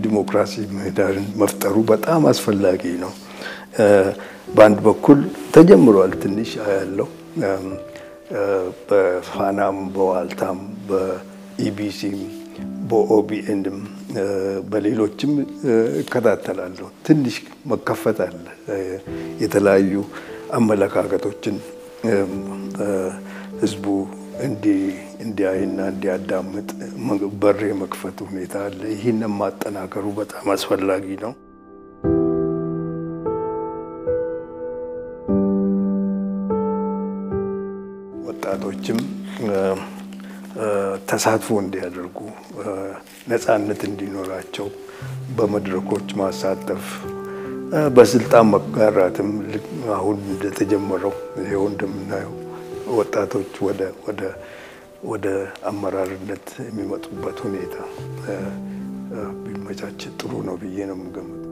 የዲሞክራሲ ምህዳርን መፍጠሩ በጣም አስፈላጊ ነው። በአንድ በኩል ተጀምሯል። ትንሽ ያለው በፋናም በዋልታም በኢቢሲም በኦቢኤንም በሌሎችም እከታተላለሁ። ትንሽ መከፈት አለ። የተለያዩ አመለካከቶችን ህዝቡ እንዲያይና እንዲያዳምጥ በር የመክፈት ሁኔታ አለ። ይህንን ማጠናከሩ በጣም አስፈላጊ ነው። ወጣቶችም ተሳትፎ እንዲያደርጉ ነፃነት እንዲኖራቸው በመድረኮች ማሳተፍ በስልጣን መጋራትም አሁን እንደተጀመረው ይኸው እንደምናየው ወጣቶች ወደ ወደ ወደ አመራርነት የሚመጡበት ሁኔታ ቢመቻች ጥሩ ነው ብዬ ነው የምገምተው።